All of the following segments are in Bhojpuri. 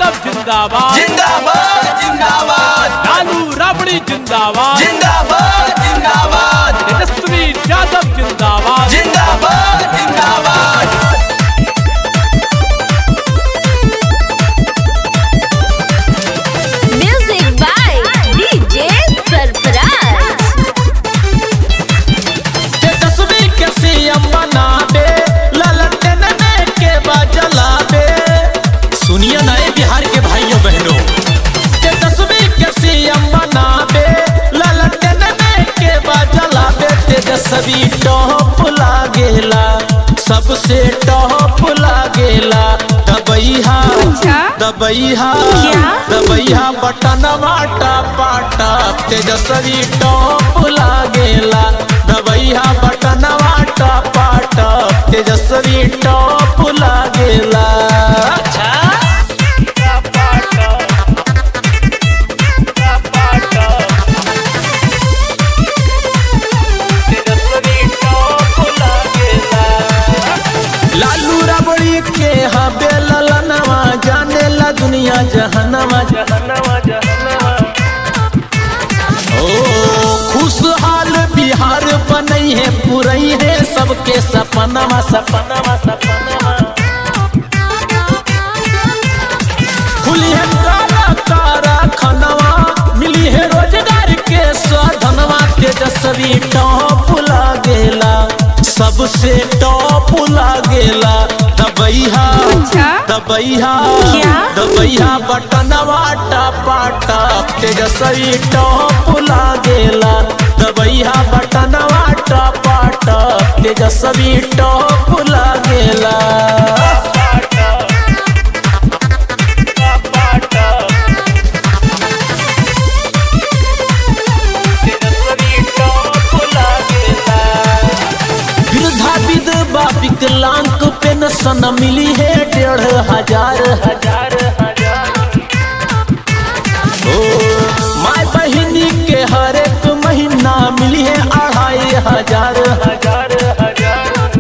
यादव जिंदाबाद जिंदाबाद जिंदाबाद लालू राबड़ी जिंदाबाद जिंदाबाद जिंदाबाद तेजस्वी यादव जिंदाबाद जिंदाबाद जिंदाबाद Music by DJ Sarfaraz. Tejashwi के सीएम बनाबे ललटन में के बजलाबे सुनिए नए बिहार के भाइयों बहनों तेजस्वी के सीएम बनाबे ललटन में के बजलाबे तेजस्वी टॉप लागेला सबसे टॉप लागेला दबैहा दबैहा दबैहा बटनवा टापा तेजस्वी टॉप लागेला दबैहा बटनवा टापा तेजस्वी टॉप लागेला लालू रबड़ी के हबे ललनवा जाने ला दुनिया जहनवा जहनवा जहनवा ओ खुशहाल बिहार बनई है पुरई है सबके सपनवा सपनवा सपनवा खुली है कारा कारा खनवा मिली है रोजगार के साधनवा तेजस्वी टॉप लागेला सबसे टॉप लागेला दबैहा दबैहा दबैहा बटनवा टपा टप तेजस्वी टॉप लागेला दबैहा बटनवा टपा टप तेजस्वी टॉप लागेला वृद्धा विधवा विकलांग पेंशन मिली है डेढ़ हजार हजार हजार ओ माय बहिनी के हर एक महीना मिली है अढ़ाई हजार हजार हजार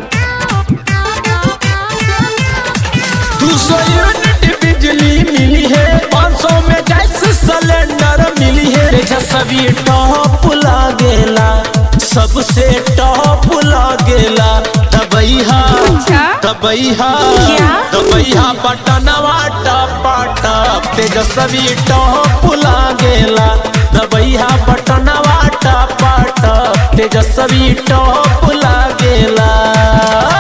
दू सौ यूनिट बिजली मिली है पाँच सौ में गैस सिलेंडर मिली है तेजस्वी टॉप लागेला सबसे टॉप लागेला दबैहा दबैहा दबैहा बटनवा टपा टप तेजस्वी टॉप लागेला दबैहा बटनवा टपा टप तेजस्वी टॉप लागेला